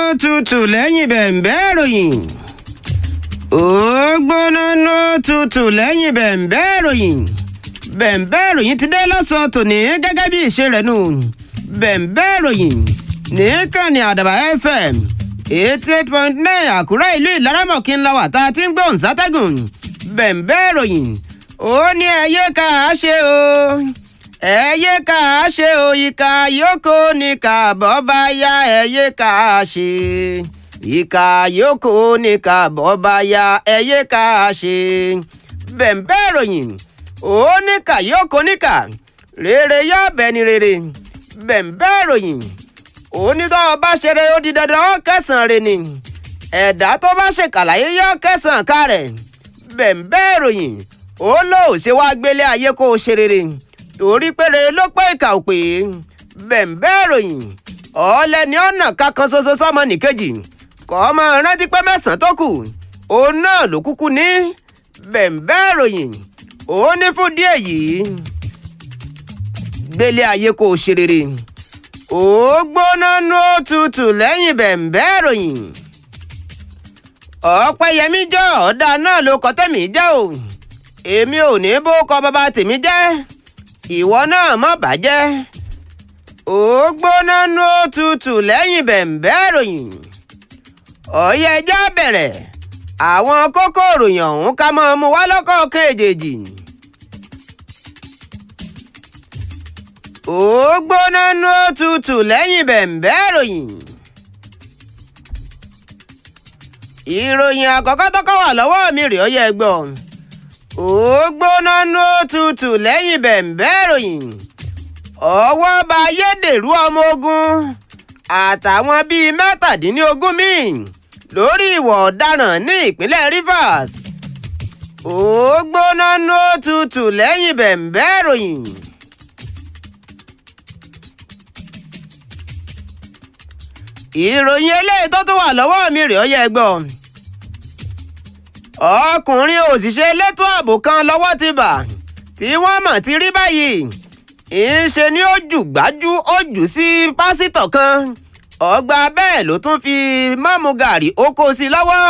tutù lẹ́yìn bẹ̀ǹbẹ́ ìròyìn. ó gbóná ló tutù lẹ́yìn bẹ̀ǹbẹ́ ìròyìn. bẹ̀ǹbẹ́ ìròyìn ti dé lọ́sàn-án tòní gẹ́gẹ́ bí ìṣe rẹ̀ nù. bẹ̀ǹbẹ́ ìròyìn nìkànnì àdàbà fm eighty eight point nine àkúrẹ́ ìlú ìlaramọ̀kí ńlá wà tá a ti ń gbóhùn sátẹ́gùn. bẹ̀ǹbẹ́ ìròyìn ó ní ẹyẹ ká a ṣe o ẹyẹ ká a ṣe o ìka yòókù ní kàbọ̀ bá yá ẹyẹ ká a ṣe ìka yòókù ní kàbọ̀ bá yá ẹyẹ ká a ṣe bẹ̀ǹbẹ́ ìròyìn ó ní kà yòókù níkà rere yọ bẹ́ẹ̀ ni rere bẹ̀ǹbẹ́ ìròyìn ó ní tó o bá ṣeré ó di dandan ó kẹsàn-án rẹ ni ẹ̀dá tó bá ṣèkàlàyé yọ kẹsàn-án ká rẹ̀ bẹ̀ǹbẹ́ ìròyìn ó lóò ṣe wá gbélé ayé kó o ṣe rere torí péré ló pé ìkà ò pé bẹ̀ǹbẹ́ ìròyìn ọ̀ọ́lẹ́ni ọ̀nà kankan ṣoṣo sọ́mọ nìkejì kọ́ ọmọ rántí pé mẹ́sàn-án tó kù òun náà ló kúkú ní bẹ̀ǹbẹ́ ìròyìn ó ní fún díẹ̀ yìí gbélé ayé kó o ṣe rere ó gbóná nú òtútù lẹ́yìn bẹ̀ǹbẹ́ ìròyìn ọ̀pẹ́yẹmí jọ ọ̀dà náà ló kọ́ tẹ̀mí jẹ́ o èmi ò ní bó kọ bàbá tèmi jẹ́ ìwọ náà má bàjẹ́ ó gbóná nú òtútù lẹ́yìn bẹ̀ǹbẹ́ ìròyìn ọ̀yẹ́ ẹjẹ́ bẹ̀rẹ̀ àwọn kókó ìròyìn ọ̀hún ká mọ́ mu wá lọ́kọ̀ọ̀kan èjèèjì ó gbóná nú òtútù lẹ́yìn bẹ̀ǹbẹ́ ìròyìn ìròyìn àkọ́kọ́ tọ́kọ́ wà lọ́wọ́ mi rèé ọyẹ́ gbọ́n ó gbóná nú òtútù lẹ́yìn bẹ̀ǹbẹ́ ìròyìn ọwọ́ bá ayédèrú ọmọ ogun àtàwọn bíi mẹ́tàdínlógún míì lórí ìwà ọ̀daràn ní ìpínlẹ̀ Rivers ó gbóná nú òtútù lẹ́yìn bẹ̀ǹbẹ́ ìròyìn. ìròyìn eléyìí tó tún wà lọ́wọ́ mi rèé ọyẹ́ gbọ́n ọkùnrin òṣìṣẹ́ elétò ààbò kan lọ́wọ́ ti bà tí wọ́n mọ̀ ti rí báyìí ìṣe ni ó jù gbájú ó jù sí pásítọ̀ kan ọgbà bẹ́ẹ̀ ló tún fi mọ́mú gàrí ó kó sí lọ́wọ́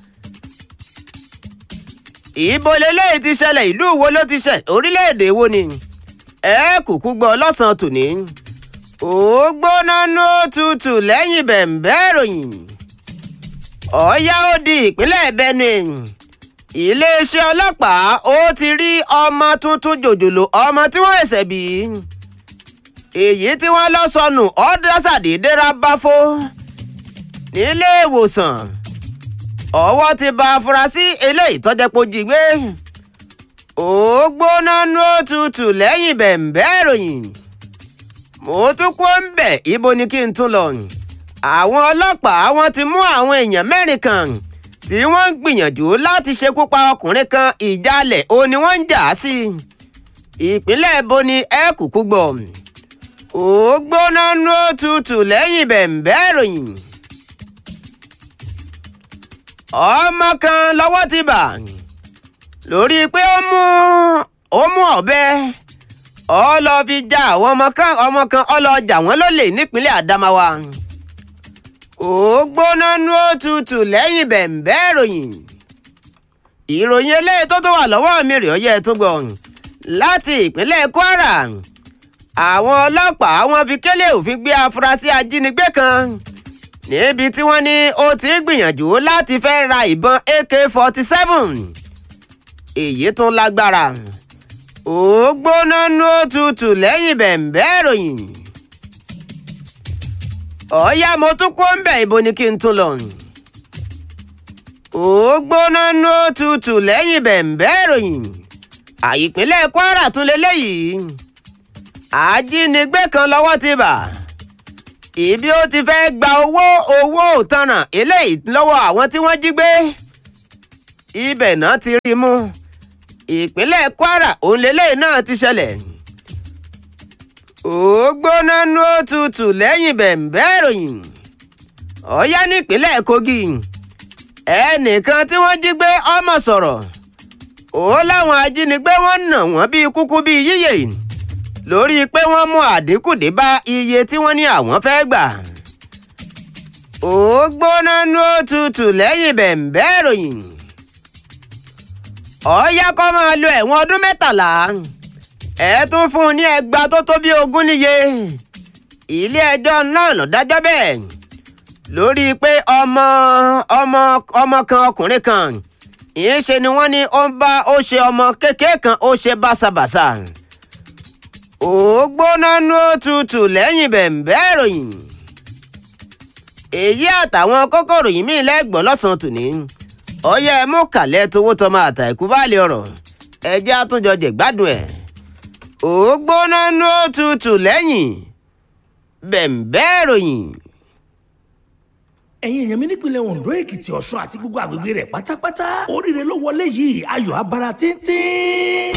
ìbò lélẹ́yìí ti ṣẹlẹ̀ ìlú wo ló ti ṣẹ̀ orílẹ̀-èdè wo ni ẹ kúkú gbọ́ lọ́sàn-án tòní ó gbóná nú tutù lẹ́yìn bẹ̀ǹbẹ́ ìròyìn ọ̀yá ó di ìpínlẹ̀ Benue iléeṣẹ́ ọlọ́pàá ó ti rí ọmọ tuntun jòjòló ọmọ tí wọ́n ṣẹ̀ṣẹ̀ bí èyí tí wọ́n lọ sọnù ọ̀dọ́sàdédé rábáfó nílé ìwòsàn ọwọ́ ti ba afurasí eléyìí tọ́jẹ́pọ̀ jí gbé ó gbóná nú òtútù lẹ́yìn bẹ̀ǹbẹ́ ìròyìn mo tún kó ń bẹ̀ ibo ni kí n tún lọ àwọn ọlọ́pàá wọ́n ti mú àwọn èèyàn mẹ́rin kan tí wọ́n ń gbìyànjú láti ṣekú pa ọkùnrin kan ìjàlẹ̀ ó ní wọ́n ń jà á sí ìpínlẹ̀ bo ni ẹ kúkú gbọ́ ó gbóná nú òtútù lẹ́yìn bẹ̀ǹbẹ́ ìròyìn ọmọ kan lọ́wọ́ ti bà lórí pé ó mú ó mú ọ̀bẹ ó lọ fi já àwọn ọmọ kan ọmọ kan ó lọ jà wọ́n lólè nípínlẹ̀ Adamawa ó gbóná nú òtútù lẹ́yìn bẹ̀ǹbẹ́ ìròyìn ìròyìn eléyìí tó tó wà lọ́wọ́ mi rèé ọyẹ́ tó gbọ́ láti ìpínlẹ̀ Kwara àwọn ọlọ́pàá wọ́n fi kélé òfin gbé afurasí ajínigbé kan níbi tí wọ́n ní ó ti gbìyànjú láti fẹ́ ra ìbọn AK-47 èyí tún lágbára ó gbóná nú òtútù lẹ́yìn bẹ̀ǹbẹ́ ìròyìn ọ̀ọ́yá mo tún kó ń bẹ̀ ibo ni kí n tún lọ. ó gbóná nú òtútù lẹ́yìn bẹ̀ǹbẹ́ ìròyìn àìpínlẹ̀ Kwara tún lélẹ́yìí ajínigbé kan lọ́wọ́ ti bà ibi ó ti fẹ́ gba owó owó òtanràn eléyìí lọ́wọ́ àwọn tí wọ́n jí gbé ibẹ̀ náà ti rí mú ìpínlẹ̀ Kwara òun lélẹ́yìí náà ti ṣẹlẹ̀ ó gbóná nú òtútù lẹ́yìn bẹ̀ǹbẹ́ ìròyìn ọ̀yá nípínlẹ̀ Kogi ẹnìkan tí wọ́n jí gbé ọmọ sọ̀rọ̀ ó láwọn ajínigbé wọ́n nà wọ́n bíi kúkú bíi yíyè lórí pé wọ́n mú àdínkù dé bá iye tí wọ́n ní àwọn fẹ́ gbà ó gbóná nú òtútù lẹ́yìn bẹ̀ǹbẹ́ ìròyìn ọ̀ọ́yá kọ́ máa lo ẹ̀wọ̀n ọdún mẹ́tàlá ẹ tún fún un ní ẹgbàá tó tó bí ogún níye ilé ẹjọ́ náà ló dájọ́ bẹ́ẹ̀ lórí pé ọmọ ọmọ ọmọ kan ọkùnrin kan ìyẹn ṣe ni wọ́n ní ó ń bá ó ṣe ọmọ kékeré kan ó ṣe báṣabàṣà ó gbóná nú òtútù lẹ́yìn bẹ̀ǹbẹ́ ìròyìn èyí àtàwọn kókòrò yìí míì lẹ́gbọ̀n lọ́sàn-án tòní ọyẹ mú kàlẹ́ tówó tọmọ àtàkù báàlì ọ̀rọ̀ ẹjẹ́ àtúnjọ jẹ̀gbádùn ẹ̀ ó gbóná nú òtútù lẹ́yìn bẹ̀ǹbẹ́ ìròyìn. ẹ̀yin èèyàn mi nípìnlẹ̀ Ondo Èkìtì Ọ̀ṣun àti gbogbo àgbègbè rẹ̀ pátápátá oríire ló wọlé yìí ayọ̀ abara tíntín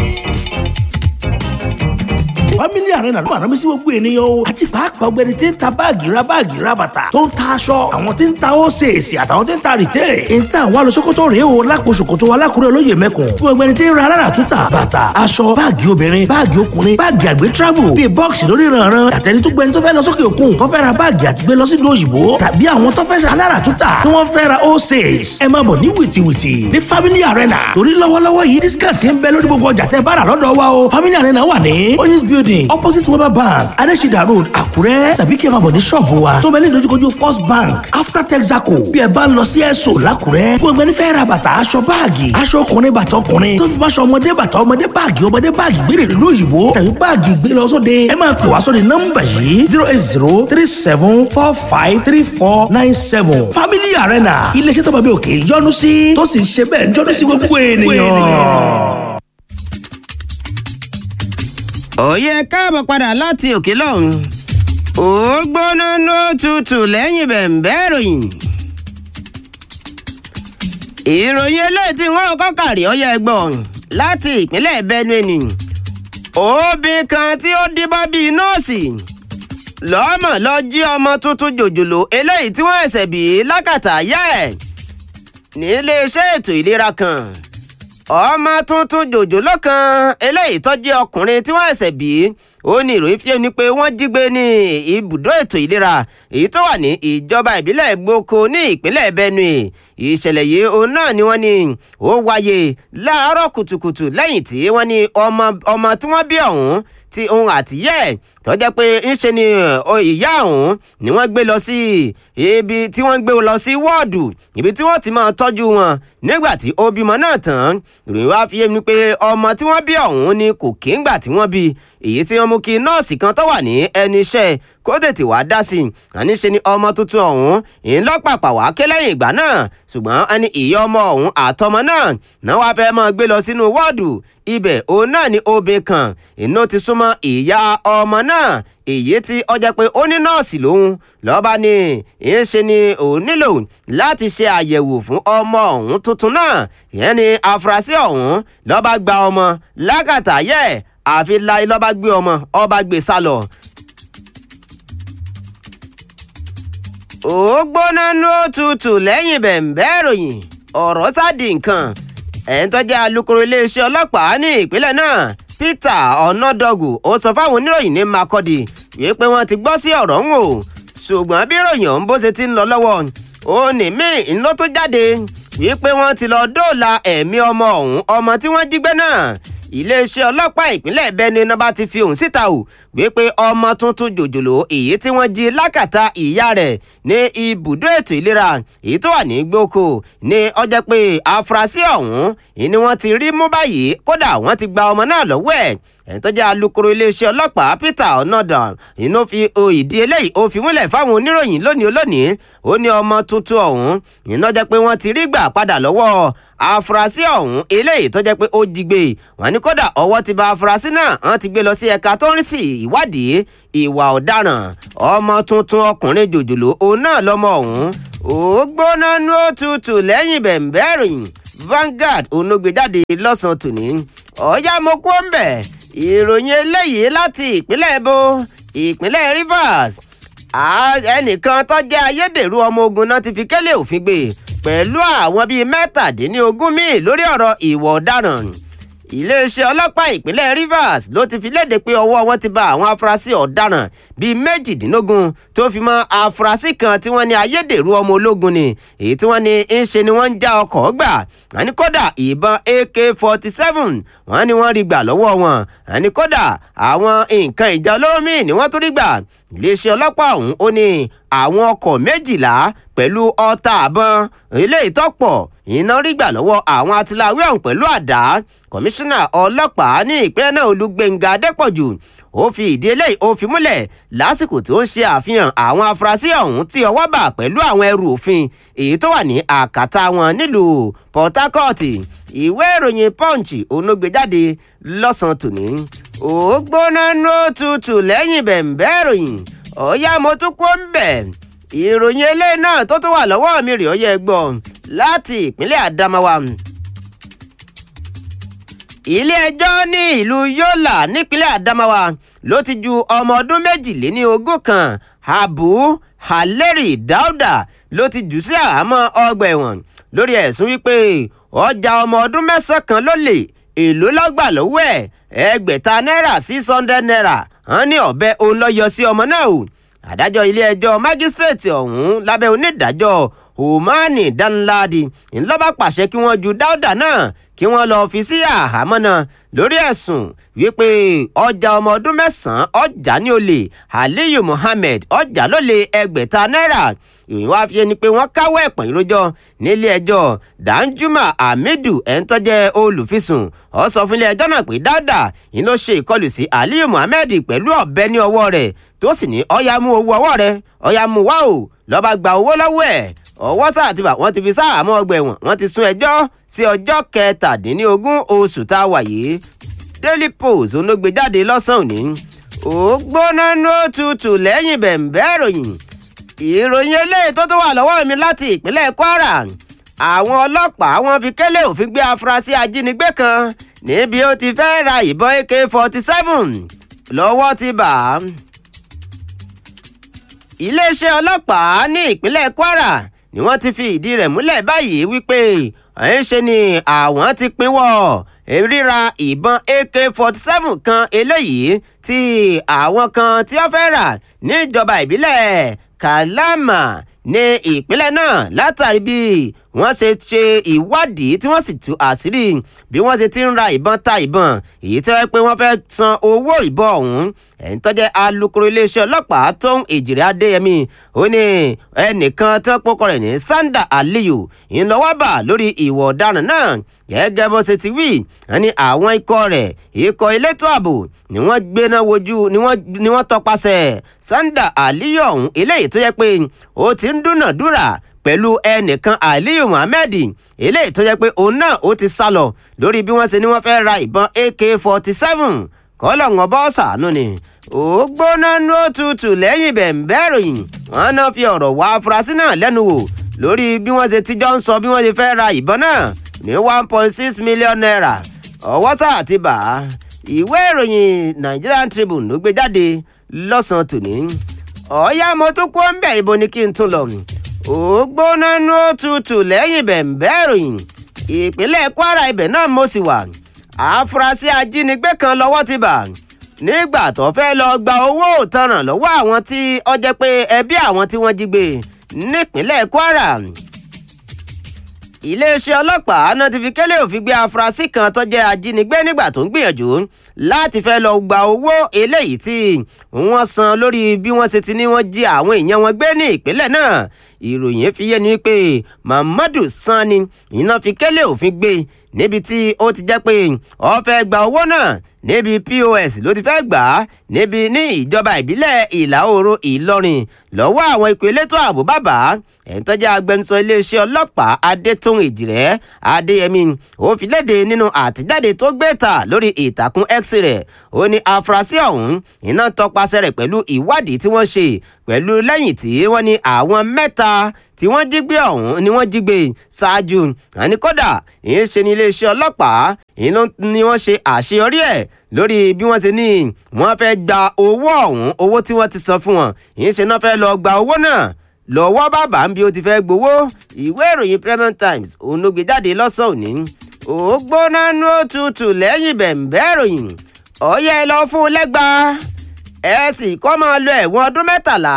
family arena ló máa rán mi sí gbogbo ènìyàn o àti pàápàá ọ̀gbẹ́ni tí ń ta báàgì ra báàgì ra bàtà tó ń ta aṣọ àwọn tí ń ta ósèèsì àtàwọn tí ń ta rìtẹ́ ń ta àwọn alùsókòtò rèé o lápò ṣòkòtò alákùrẹ́ olóyè mẹ́kùn fún ọ̀gbẹ́ni tí ń ra alára túta bàtà aṣọ báàgì obìnrin báàgì ọkùnrin báàgì àgbẹ̀ travel bíi bọ́ọ̀sì lórí ìrànràn àtẹni tó gbẹni tó fẹ́ lọ sókè òkun tó fẹ́ ra báàgì àti gbé lọ sí ìlú òyìnbó tàbí àwọn tó fẹ́ ṣe alára túta tí wọ́n fẹ́ ra ósèèsì ẹ máa bọ̀ ní wìtìwìtì ní family arena torí lọ́wọ́lọ́wọ́ yìí discount ń bẹ lórí gbogbo ọjà tẹ́ bá rà lọ́dọ̀ wa o family arena wà ní oyinz building opposite weber bank adesida road àkúrẹ́ tàbí kí ẹ máa bọ̀ ní ṣọ́ọ̀bù wa tó bẹ ní ìdojúkojú first bank after texaco bí ẹ bá ń lọ sí ẹ̀sọ́ làkúrẹ́ fún ẹgbẹ́ nífẹ̀ẹ́ ra bàtà aṣọ báàgì aṣọ ọkùnrin bàtà ọkùnrin tó fi máa ṣọ ọmọdé bàtà ọmọdé báàgì ọmọdé báàgì gbére ìlú òyìnbó tàbí báàgì gbé lọ sóde ẹ máa pè wá sóde nọ́mbà yìí zero eight zero three seven four five three four nine seven family arena iléeṣẹ́ tó bá bí òkè yọ́nú sí tó sì ń ṣe bẹ́ẹ̀ ń yọ́nú sí gbogbo ènìyàn. òye káàbọ̀ padà láti òkè lọ́hùn ó gbóná ló tutù lẹ́yìn bẹ̀ǹbẹ́ ìròyìn ìròyìn eléyìí tí wọ́n kọ́ kàrí ọyẹ ẹgbọ́n láti ìpínlẹ̀ Benue ni obìnrin kan tí ó díbọ́n bíi nọ́ọ̀sì lọ́mọ lọ jí ọmọ tuntun jòjòló eléyìí tí wọ́n ẹ̀sẹ̀ bí lákàtà yá ẹ̀ níléeṣẹ́ ètò ìlera kan ọmọ tuntun jòjòló kan eléyìí tó jẹ́ ọkùnrin tí wọ́n ẹ̀sẹ̀ bí ó ní ìròyìn fi ni pé wọ́n jí gbé ní ibùdó ètò ìlera èyí tó wà ní ìjọba ìbílẹ̀ gboko ní ìpínlẹ̀ Benue ìṣẹ̀lẹ̀ yìí òun náà ni wọ́n ní ó wáyé láàárọ̀ kùtùkùtù lẹ́yìn tí wọ́n ní ọmọ ọmọ tí wọ́n bí ọ̀hún tí òun àtìyẹ́ tó jẹ́ pé ńṣe ni ìyá ọ̀hún ni wọ́n gbé lọ sí ibi tí wọ́n gbé lọ sí wọ́ọ̀dù ibi tí wọ́n ti máa tọ́jú wọn nígbà tí ó bímọ náà tán ìròyìn wá fi yé mi pé ọmọ tí wọ́n bí ọ̀hún ni kò kí ń gbà tí wọ́n bí èyí tí wọ́n mú kí nọ́ọ̀sì kan tó wà ní ẹnu iṣẹ́ kó tètè wá dá sí i àní ṣe ni ọmọ tuntun ọ̀hún ìlọ́pàpà wá ké lẹ́yìn ìgbà náà ṣùgbọ́n ẹni ìyá ọmọ ọ̀hún àtọmọ náà náà wàá fẹ́ máa gbé lọ sínú wọ́ọ̀dù ibẹ̀ òun náà ni obìnrin kan inú ti súnmọ́ ìyá ọmọ náà èyí tí ó jẹ́ pé ó ní nọ́ọ̀sì lòun lọ́ba ni ìyẹn ṣe ni òun nílò láti ṣe àyẹ̀wò fún ọmọ ọ̀hún tuntun náà ìyẹn ni afurasí ọ̀hún lọ́ba gba ọmọ lákàtà yẹ àfi láì lọ́ba gbé ọmọ ọba gbé sá lọ. ó gbóná ní òtútù lẹ́yìn bẹ̀ǹbẹ́ ìròyìn ọ̀rọ̀ sáàdì nǹkan ẹ̀ ń tọ́jú alukoro iléeṣẹ́ ọlọ́pàá ní ìpínlẹ̀ náà Peter Ọ̀nàdọ́gù ó sọ fáwọn oníròyìn ní Makurdi wípé wọ́n ti gbọ́ sí ọ̀rọ̀ ń o ṣùgbọ́n bí ìròyìn ọ̀hún bó ṣe ti ń lọ lọ́wọ́ ó ní míì ńlọ tó jáde wípé wọ́n ti lọ dóòlà ẹ̀mí ọmọ ọ̀hún ọmọ tí wọ́n jí gbé náà iléeṣẹ́ ọlọ́pàá ìpínlẹ̀ Benue náà bá ti fi òun síta o wípé ọmọ tuntun jòjòló èyí tí wọ́n jí lákàtà ìyá rẹ̀ ní ibùdó ètò ìlera èyí tó wà ní gboko ní ọjọ́ pé afurasí ọ̀hún ni wọ́n ti rí mú báyìí kódà wọ́n ti gba ọmọ náà lọ́wọ́ ẹ̀ ẹni tó jẹ́ alukoro iléeṣẹ́ ọlọ́pàá Peter Onodan inú fi ìdí eléyìí ó fi múlẹ̀ fáwọn oníròyìn lónìí olónìí ó ní ọmọ tuntun ọ̀hún iná jẹ́ pé wọ́n ti rí gbà padà lọ́wọ́ afurasí ọ̀hún eléyìí tó jẹ́ pé ó jí gbé wọ́n ní kódà ọwọ́ ti bà afurasí náà wọ́n ti gbé lọ sí ẹ̀ka tó ń rí sí ìwádìí ìwà ọ̀daràn ọmọ tuntun ọkùnrin jòjòló òun náà lọ́mọ ọ̀hún ó gbóná nú òtútù lẹ́yìn bẹ̀ǹbẹ̀ ìròyìn Vanguard onógbèjáde lọ́sàn-án tòní ọ̀ọ́yá mo kú ń bẹ̀ ìròyìn eléyìí láti ìpínlẹ̀ èbó ìpínlẹ̀ Rivers ẹnìkan tó jẹ́ ayédèrú ọmọ ogun náà ti fi kélé òfin gbé pẹ̀lú àwọn bíi mẹ́tàdínlógún míì lórí ọ̀rọ̀ ìwà ọ̀daràn iléeṣẹ́ ọlọ́pàá ìpínlẹ̀ Rivers ló ti fi léde pé ọwọ́ wọn ti bá àwọn afurasí ọ̀daràn bíi méjìdínlógún tó fi mọ́ afurasí kan tí wọ́n ní ayédèrú ọmọ ológun ni èyí tí wọ́n ní ń ṣe ni wọ́n ń já ọkọ̀ gbà wọ́n ní kódà ìbọn AK-47 wọ́n ní wọ́n rí gbà lọ́wọ́ wọn wọ́n ní kódà àwọn nǹkan ìjà olóró míì ni wọ́n tún rí gbà iléeṣẹ́ ọlọ́pàá ọ̀hún ó ní àwọn ọkọ̀ méjìlá pẹ̀lú ọta àbọn eléyìí tọ́pọ̀ iná rí gbà lọ́wọ́ àwọn atiláwí ọ̀hún pẹ̀lú àdá kọmíṣánná ọlọ́pàá ní ìpínlẹ̀ náà Olúgbénga Adépọ̀jù ó fi ìdí eléyìí ó fi múlẹ̀ lásìkò tó ń ṣe àfihàn àwọn afurasí ọ̀hún tí ọwọ́ bà pẹ̀lú àwọn ẹrù òfin èyí tó wà ní àkàtà wọn nílùú Port Harcourt ìwé ìròyìn Punch onógbèjáde lọ́sàn-án tòní ó gbóná ní òtútù lẹ́yìn bẹ̀ǹbẹ́ ìròyìn ọ̀yá mo tún kó ń bẹ̀ ìròyìn eléyìí náà tó tún wà lọ́wọ́ mi rè ó yẹ gbọ́ láti ìpínlẹ̀ Adamawa ilé-ẹjọ́ ní ìlú Yola nípínlẹ̀ Adamawa ló ti ju ọmọ ọdún méjìléní ogún kan Abu Haleri Dauda ló ti jù sí àhámọ́ ọgbà ẹ̀wọ̀n lórí ẹ̀sùn wípé ọjà ọmọ ọdún mẹ́sàn-án kan ló lè èló lọ́gbà lọ́wọ́ ẹ̀ ẹgbẹ̀ta náírà six hundred naira hàn ní ọ̀bẹ òun lọ yọ sí ọmọ náà o adájọ́ ilé-ẹjọ́ májísírèètì ọ̀hún lábẹ́ onídàájọ́ Omani Danladi ńlọ́ba pàṣẹ kí wọ́n ju Dáúdà náà kí wọ́n lọ́ọ́ fi sí àhámọ́ náà lórí ẹ̀sùn wípé ọjà ọmọ ọdún mẹ́sàn-án ọjà ní olè Aliyu Muhammed ọjà ló lé ẹgbẹ̀ta náírà ìròyìn wá fi ẹni pé wọ́n káwọ́ ẹ̀pọ̀n ìrójọ́ nílé ẹjọ́ Danjuma Hamidu ẹ̀ńtọ́jẹ́ olùfisùn ó sọ fún ilé ẹjọ́ náà pé Dáúdà yìí ló ṣe ìkọlù sí Aliyu Muhammed pẹ̀lú ọ̀bẹ ní ọwọ́ rẹ̀ tó sì ní ọ̀yà mú owó ọwọ́ rẹ̀ ọ̀yà mú wá o lọ́ba gba owó lọ́wọ́ ẹ̀ ọwọ́ sáà ti bà wọ́n ti fi sáàmọ́ ọgbà ẹ̀wọ̀n wọ́n ti sún ẹjọ́ sí ọjọ́ kẹtàdínlógún oṣù tá a wà yìí Daily Post ló gbé jáde lọ́sàn-án òní ó gbóná ní òtútù lẹ́yìn bẹ̀ǹbẹ́ ìròyìn ìròyìn eléyìí tó tó wà lọ́wọ́ mi láti ìpínlẹ̀ Kwara àwọn ọlọ́pàá wọ́n fi kélé òfin gbé afurasí ajínigbé kan níbi ó ti fẹ́ ra ìbọn AK-47 lọ́wọ́ ti bà á iléeṣẹ́ ọlọ́pàá ní ìpínlẹ̀ Kwara ni wọ́n ti fi ìdí rẹ̀ múlẹ̀ báyìí wípé ẹ̀ ń ṣe ni àwọn ti pinwọ́ ríra ìbọn AK-47 kan eléyìí tí àwọn kan tí wọ́n fẹ́ rà níjọba ìbílẹ̀ Kalama ní ìpínlẹ̀ náà látàrí bí wọ́n ṣe ṣe ìwádìí tí wọ́n sì tú àṣírí bí wọ́n ṣe ti ń ra ìbọn ta ìbọn èyí tí wọ́n pé wọ́n fẹ́ san owó ìbọn ọ̀hún ẹ̀ń tọ́jẹ́ alukoro iléeṣẹ́ ọlọ́pàá tó ń èjìrẹ́ adéyẹmí ó ní ẹnìkan tí wọ́n pọ́kọ rẹ̀ ní sanda aliyu ńlọ́wọ́bà lórí ìwọ̀ ọ̀daràn náà gẹ́gẹ́ bó ṣe ti wí wọ́n ní àwọn ikọ̀ rẹ̀ ikọ̀ elétò ààbò ni wọ́n gbéná wojú ni wọ́n tọpasẹ̀ sanda aliyu ọ̀hún eléyìí tó yẹ pé ó ti ń dúnàdúrà pẹ̀lú ẹnìkan aliyu muhammed eléyìí tó yẹ pé òun náà ó ti sá lọ lórí bí wọ́n ṣe ní wọ́n fẹ́ ra ìbọn ak-47 kọ́lọ̀ ń bọ́ sàánú ni ó gbóná ní òtútù lẹ́yìn bẹ̀ǹbẹ́ ìròyìn wọn náà fi ọ̀rọ̀ wá afurasí náà lẹ́nu wò lórí bí wọ́n ṣe tíjọ́ ń sọ bí wọ́n ṣe fẹ́ ra ìbọn náà ní one point six million naira ọwọ́ sáà ti bà á ìwé ìròyìn Nigerian Tribune ló gbé jáde lọ́sàn-án tòní ọ̀ọ́yá mo tún kó ń bẹ̀ ibo ni kí n tún lọ ó gbóná ní òtútù lẹ́yìn bẹ̀ǹbẹ́ ìròyìn ìpínlẹ̀ Kwara ibẹ̀ náà mo sì wà àfúrásì ajínigbé kan lọ́wọ́ ti bà nígbà tó fẹ́ lọ gba owó òtanràn lọ́wọ́ àwọn tí ó jẹ́ pé ẹbí àwọn tí wọ́n jí gbé nípínlẹ̀ Kwara iléeṣẹ́ ọlọ́pàá náà ti fi kélé òfin gbé afurasí kan tó jẹ́ ajínigbé nígbà tó ń gbìyànjú láti fẹ́ lọ gba owó eléyìí tí wọ́n san lórí bí wọ́n ṣe ti ní wọ́n jí àwọn èèyàn wọn gbé ní ìpínlẹ̀ náà ìròyìn fi yé ni pé Muhammadu Sani iná fi kélé òfin gbé níbi tí ó ti jẹ́ pé ó fẹ́ gba owó náà níbi POS ló ti fẹ́ gbà á níbi ní ìjọba ìbílẹ̀ ìlà oòrùn Ìlọrin lọ́wọ́ àwọn ikọ̀ elétò ààbò bàbá ẹ̀ńtọ́jà agbẹnusọ iléeṣẹ́ ọlọ́pàá Adétún Èjìrẹ́ Adéyẹmí ó fi léde nínú àtẹ̀jáde tó gbé ta lórí ìtàkùn X rẹ̀ ó ní afurasí ọ̀hún iná tọpasẹ̀ rẹ̀ pẹ̀lú ìwádìí tí wọ́n ṣe pẹ̀lú lẹ́yìn tí wọ́n ní àwọn mẹ́ta tí wọ́n jí gbé ọ̀hún ni wọ́n jí gbé ṣáájú àní kódà ìyẹn ṣe ní iléeṣẹ́ ọlọ́pàá ìyẹn ni wọ́n ṣe àṣeyọrí ẹ̀ lórí bí wọ́n ti ní wọ́n fẹ́ gba owó ọ̀hún owó tí wọ́n ti san fún wọn ìyẹn ṣe náà fẹ́ lọ gba owó náà lọ́wọ́ bàbá ń bí ó ti fẹ́ gbowó ìwé ìròyìn Premium Times òun ló gbé jáde lọ́sàn-án òní ó ó gbóná nú òtútù lẹ́yìn bẹ̀ǹbẹ́ ìròyìn ọ̀yẹ́ ẹ lọ fún un lẹ́gbàá ẹ sì kọ́ máa lo ẹ̀wọ̀n ọdún mẹ́tàlá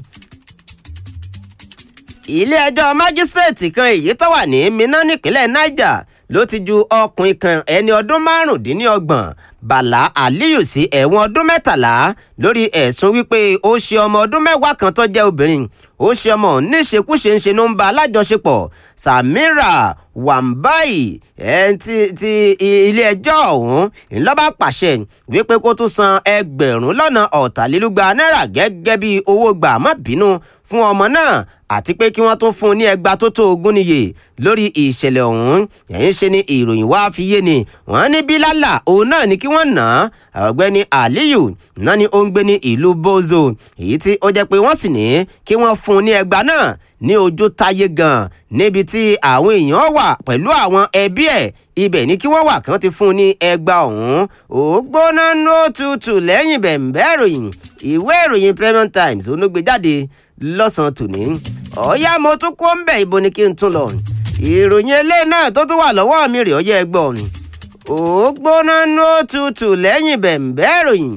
ilé-ẹjọ́ májísrèètì kan èyí tó wà ní Minna nípínlẹ̀ Niger ló ti ju ọkùnrin kan ẹni ọdún márùndínlọ́gbọ̀n Bàlá Aliyu sí ẹ̀wọ̀n ọdún mẹ́tàlá lórí ẹ̀sùn wípé ó ṣe ọmọ ọdún mẹ́wàá kan tó jẹ́ obìnrin ó ṣe ọmọ níṣekúṣe ń ṣe ló ń ba alájọṣepọ̀ Samira Wambai ẹ̀ ti ti ilé-ẹjọ́ ọ̀hún ńlọ́ba pàṣẹ wípé kó tún san ẹgbẹ̀rún lọ́nà ọ̀tàlélúgba náírà gẹ́gẹ́ bí owó gbà má bínú fún ọmọ náà àti pé kí wọ́n tún fún un ní ẹgbàá tó tó ogún níye lórí ìṣẹ̀lẹ̀ ọ̀hún ẹ̀yìn ṣe ni ìròyìn wá fi yé ni wọ́n ní bílálà òun náà ni kí wọ́n nà á ọ̀gbẹ́ni Aliyu náà ni ó ń gbé ní ìlú Bozo èyí tí ó jẹ́ pé wọ́n sì ní kí wọ́n fún un ní ẹgbàá náà ní ojú táyé gan níbi tí àwọn èèyàn wà pẹ̀lú àwọn ẹbí ẹ̀ ibẹ̀ ni kí wọ́n wà kán ti fún un ní ẹgbàá ọ̀hún ó gbóná ní òtútù lẹ́yìn bẹ̀m̀bẹ́ ìròyìn ìwé ìròyìn Premium Times onúgbèjáde lọ́sàn-án tòní ọ̀yá mo tún kó ń bẹ̀ ibo ni kí n tún lọ ìròyìn eléyìí náà tó tún wà lọ́wọ́ mi rè ọyẹ́ ẹgbọ́n ó gbóná ní òtútù lẹ́yìn bẹ̀m̀bẹ́ ìròyìn.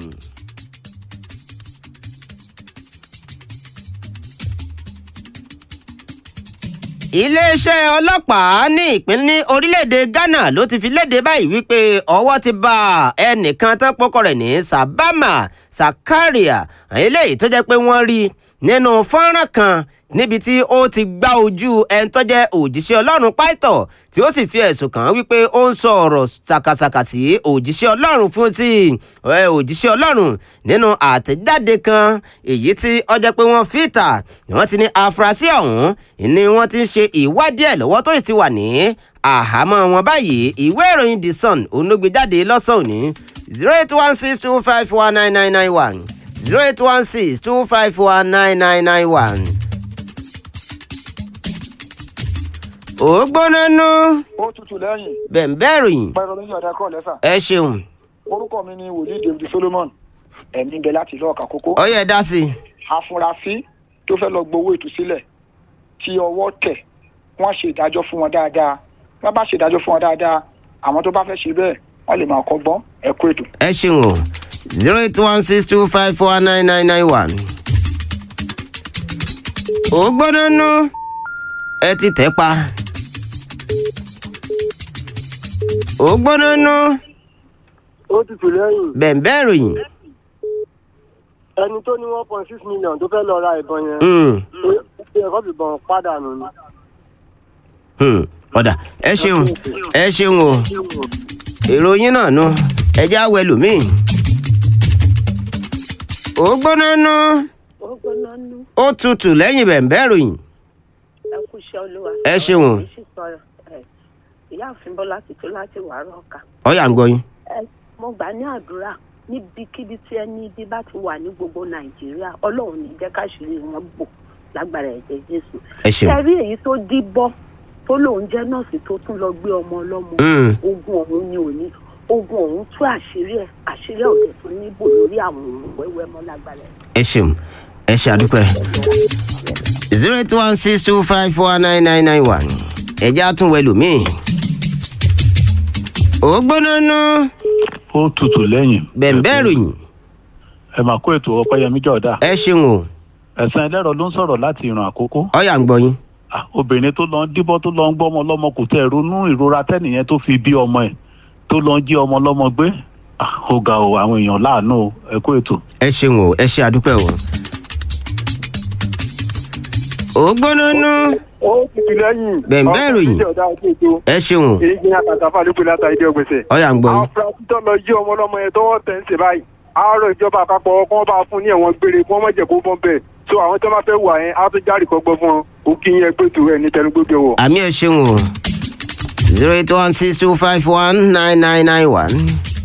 iléeṣẹ́ ọlọ́pàá ní ìpínlẹ̀ orílẹ̀-èdè Ghana ló ti fi léde báyìí wípé ọwọ́ ti bá ẹnìkan tán pọ́kọ rẹ̀ ní Sabama Sakaria eléyìí tó jẹ́ pé wọ́n rí nínú fọ́nrán kan níbi tí ó ti gbá ojú ẹni tó jẹ́ òjíṣẹ́ Ọlọ́run pàìtọ̀ tí ó sì fi ẹ̀sùn kàn án wípé ó ń sọ ọ̀rọ̀ ṣàkàṣàkà sí òjíṣẹ́ Ọlọ́run fún ti òjíṣẹ́ Ọlọ́run nínú àtẹ̀jáde kan èyí tí ó jẹ́ pé wọ́n fi ìta wọ́n ti ní afurasí ọ̀hún ni wọ́n ti ń ṣe ìwádìí ẹ̀ lọ́wọ́ tó sì ti wà ní àhámọ́ wọn báyìí ìwé ìròyìn The Sun onúgbèjáde lọ́sàn-án òní zero eight one six two five four nine nine nine one zero eight one six two five four nine nine nine one. ó gbóná nú ó tutù lẹ́yìn bẹ̀ǹbẹ̀ ròyìn pẹ̀lú oníṣẹ́ ọ̀dà kọ́ lẹ́sà ẹ ṣeun orúkọ mi ni wòlíì david solomon ẹ̀mí bẹ láti ìlú ọ̀kà kókó ó yẹ dá sí i. afurasí tó fẹ́ lọ gbowó ìtúsílẹ̀ tí ọwọ́ tẹ̀ wọ́n ṣe ìdájọ́ fún wọn dáadáa wọ́n bá ṣe ìdájọ́ fún wọn dáadáa àwọn tó bá fẹ́ ṣe bẹ́ẹ̀ wọ́n lè máa kọ́gbọ́n ẹ kú ètò. ẹ ṣeun o zero eight one six two five four nine nine nine one. ó gbóná nú ẹ ti tẹ̀ pa. ó gbóná nú ó tutù lẹ́yìn bẹ̀ǹbẹ̀ ròyìn. ẹni tó ní one point six million tó fẹ́ lọ ra ìbọn yẹn Mm, ṣé ẹ̀kọ́ fìbọn pàdánù ni. mm, ọ̀dà ẹ ṣeun ẹ ṣeun o ìròyìn náà nu ẹjẹ́ àwọ̀ ẹlòmíì. ó gbóná nú ó gbóná nú ó tutù lẹ́yìn bẹ̀ǹbẹ̀ ròyìn. ẹ kú iṣẹ́ olúwa. Ẹ ṣeun. Ọ̀rọ̀ mi sì sọ, ẹ, ìyáàfin bọ́lá ti tó láti wàárọ̀ ọ̀ka. ọ̀yà ń gbọ́ yín. ẹ mo gbà ní àdúrà níbikíbi tí ẹni ibi bá ti wà ní gbogbo nàìjíríà ọlọ́run ní jẹ́ káṣírí wọn bò lágbára ẹ̀jẹ̀ jésù. ẹ ṣeun. ṣe rí èyí tó díbọ́ tó lóun jẹ́ nọ́ọ̀sì tó tún lọ gbé ọmọ ọlọ́mọ Mm. ogun ọ̀hún ni òní ogun ọ̀hún tú àṣírí ẹ̀ àṣírí ẹ̀ òde tó níbò lórí àwọn òun wẹ́wẹ́ mọ́ lágbára ẹ̀. ẹ ṣeun ẹ ṣe àdúpẹ́ zero eight one six two five four nine nine nine one ẹ̀jẹ̀ àtúnwẹ̀ lòmíì. ó gbóná nú ó tutù lẹ́yìn. bẹ̀ǹbẹ̀ ròyìn ẹ máa kó ètò ọpẹ́yẹmí jọ̀dá. ẹ ṣeun o ẹ̀sán ẹlẹ́rọ ló ń sọ̀rọ̀ láti ìran àkókò. ọ̀yà ń gbọ́ yín. Ah, obìnrin tó lọ ń díbọ́ tó lọ ń gbọ́ ọmọ lọ́mọ kò tẹ̀ ronú ìrora tẹ́nìyẹn tó fi bí ọmọ ẹ̀ tó lọ ń jí ọmọ lọ́mọ gbé. Ah, ó ga o àwọn èèyàn láàánú o ẹ kó ètò. ẹ ṣeun o ẹ ṣe àdúpẹ́ o. ó gbóná nú ó tutù lẹ́yìn. Bẹ̀ǹbẹ̀ ìròyìn. ọ̀sán ọ̀dà àti ètò ẹ ṣeun o èyí gbìyànjú àtàfà ló pe látàrí dé ọgbẹ̀sẹ̀. ọ̀yà ń gbọ́ àwọn yín. afurasí tó lọ jí ọmọ ọlọ́mọ yẹn tọwọ́ tẹ̀ ń ṣe báyìí àárọ̀ ìjọba àpapọ̀ kí wọ́n bá fún ní ẹ̀wọ̀n gbére kí wọ́n má jẹ́ kó bọ́n bẹ́ẹ̀ so àwọn tó bá fẹ́ wà yẹn á tún járe kọ́gbọ́n fún wọn òkè yẹn gbẹ̀tù ẹ̀ ní tẹnugbẹ́gbẹ́ wọ̀. àmì ẹ ṣeun o zero eight one six two five one nine nine nine one.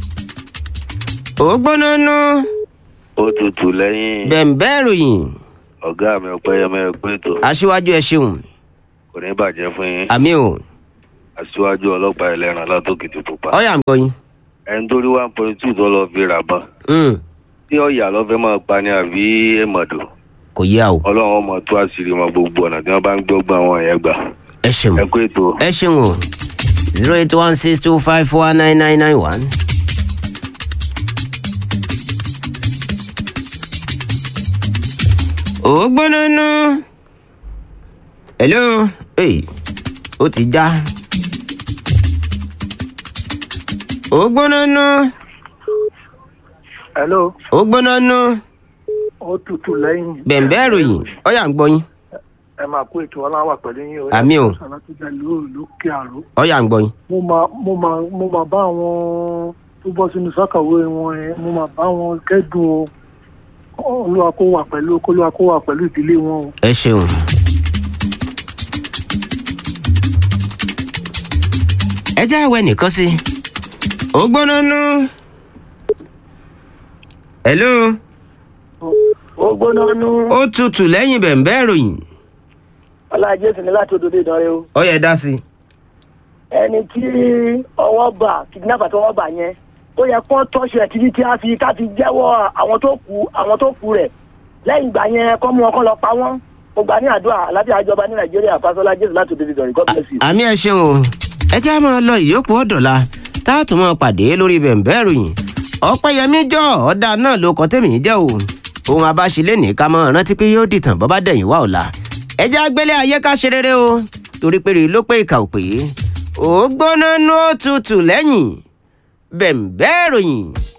ó gbóná nú ó tutù lẹ́yìn bẹ̀ǹbẹ̀ ròyìn ọ̀gá mi ọ̀pẹ́yẹmẹ ẹgbẹ́ ètò aṣíwájú ẹ ṣeun kò ní bàjẹ́ fún yín àmì o aṣíwájú ọlọ́pàá ẹlẹ́ran látòkìtì pupa ọ̀yà ń gbọ́ yín. ẹni tó rí one point two tó lọ fi rà bán Mm, tí ọ̀yà lọ́fẹ́ máa pa ni àbí èmọ̀dò kò yá o ọlọ́run ọmọ tó àṣírí wọn gbogbo ọ̀nà tí wọ́n bá ń gbọ́gbọ́ àwọn yẹn gbà ẹ ṣeun ẹ kó ètò ẹ ṣeun o zero eight one six two five four nine nine nine one. ó gbóná nú. hello hey, ó ti já. ó gbóná nú. hello ó gbóná nú. ó tutù lẹ́yìn. bẹ̀ǹbẹ́ ìròyìn ọ̀yà ń gbọ́ yín ẹ máa kó ètò ọlọ́wà pẹ̀lú yín o. Àmì o. sàlátújà lóòrò lókè àrò. ọ̀yà ń gbọ́ yín. mo máa mo máa mo máa bá àwọn tó bọ́ sínú sákàwé wọn yẹn mo máa bá wọn kẹ́dùn o olúwa kó wà pẹ̀lú olúwa kó wà pẹ̀lú ìdílé wọn o. ẹ ṣeun. ẹ jẹ́ àwẹ̀ nìkan sí i. ó gbóná nú. hello ó gbóná nú. ó tutù lẹ́yìn bẹ̀ǹbẹ́ ìròyìn ọlájẹ sì ní láti òdòdó ìdánrẹ o. ọ̀yà dá sí i. ẹni tí ọwọ́ bà kidnapper tó wọ́ bà yẹn ó yẹ kó tọ́sí ẹ̀ títí tí a fi ká fi jẹ́wọ́ àwọn tó kù àwọn tó kù rẹ̀ lẹ́yìn ìgbà yẹn kọ́ mú wọn kọ́ lọ pa wọ́n mo gbà ní àdúrà alábíà àjọba ní nàìjíríà fásọlá jésù láti òdòdó ìdánrẹ god bless you. àmì ẹ ṣeun o ẹ jẹ́ á máa lọ ìyókù ọ̀dọ̀la tá a tún máa pàdé lórí bẹ̀ǹbẹ́ ìròyìn ọ̀pẹ́yẹmí jọ ọ̀dà náà ló kọ́ tẹ̀mí jẹ́ o ohun abáṣelé ní ká máa rántí pé yóò dìtàn bọ́ bá dẹ̀yìn wá ọ̀la ẹ jẹ́ agbélé ayé ká ṣe rere o torí pé rí ló pé ìkà ò pé ó gbóná nú ó tutù lẹ́yìn bẹ̀ǹbẹ́ ìròyìn